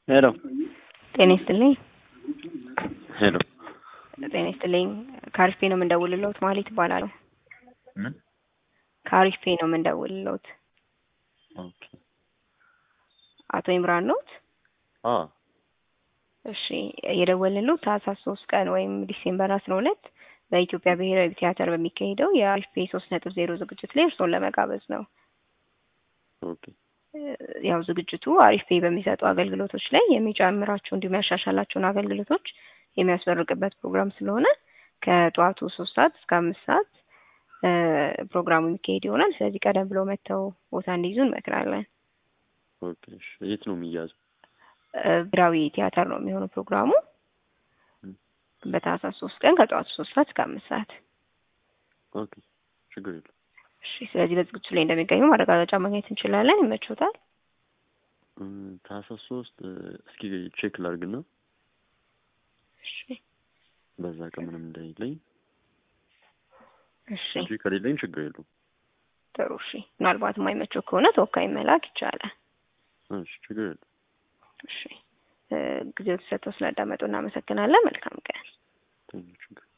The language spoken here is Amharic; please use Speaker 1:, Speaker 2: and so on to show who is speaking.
Speaker 1: ሄሎ
Speaker 2: ጤና ይስጥልኝ።
Speaker 1: ሄሎ
Speaker 2: ጤና ይስጥልኝ። ከአሪፍ ፔ ነው የምንደውልልዎት። ማለት ይባላሉ።
Speaker 1: ምን?
Speaker 2: ከአሪፍ ፔ ነው የምንደውልልዎት።
Speaker 1: ኦኬ
Speaker 2: አቶ ኢምራን ኖት?
Speaker 1: አ
Speaker 2: እሺ የደወልንልዎት ታህሳስ ሶስት ቀን ወይም ዲሴምበር አስራ ሁለት በኢትዮጵያ ብሔራዊ ቲያትር በሚካሄደው የአሪፍ ፔ ሶስት ነጥብ ዜሮ ዝግጅት ላይ እርስዎን ለመጋበዝ ነው።
Speaker 1: ኦኬ
Speaker 2: ያው ዝግጅቱ አሪፍ ፔ በሚሰጡ አገልግሎቶች ላይ የሚጨምራቸው እንዲሁም ያሻሻላቸውን አገልግሎቶች የሚያስመርቅበት ፕሮግራም ስለሆነ ከጠዋቱ ሶስት ሰዓት እስከ አምስት ሰዓት ፕሮግራሙ የሚካሄድ ይሆናል። ስለዚህ ቀደም ብለው መጥተው ቦታ እንዲይዙ እንመክራለን።
Speaker 1: ኦኬ እሺ የት ነው የሚያዘው?
Speaker 2: ብሔራዊ ቲያትር ነው የሚሆነው ፕሮግራሙ
Speaker 1: ም።
Speaker 2: በታህሳስ ሶስት ቀን ከጠዋቱ ሶስት ሰዓት እስከ አምስት ሰዓት።
Speaker 1: ኦኬ ችግር የለም።
Speaker 2: እሺ ስለዚህ በዝግጅቱ ላይ እንደሚገኙ ማረጋገጫ ማግኘት እንችላለን። ይመቾታል?
Speaker 1: እም፣ ታህሳስ ሶስት እስኪ ቼክ ላድርግና
Speaker 2: እሺ
Speaker 1: በዛ ቀን ምንም እንደሌለኝ
Speaker 2: እሺ
Speaker 1: እንጂ ከሌለኝ ችግር የለውም።
Speaker 2: ጥሩ እሺ። ምናልባት የማይመቸው ከሆነ ተወካይ መላክ ይቻላል።
Speaker 1: እሺ ችግር የለውም።
Speaker 2: እሺ እ ጊዜው ተሰጥቶ ስላዳመጡ እናመሰግናለን። መልካም ቀን።
Speaker 1: ቴንኪው ችግር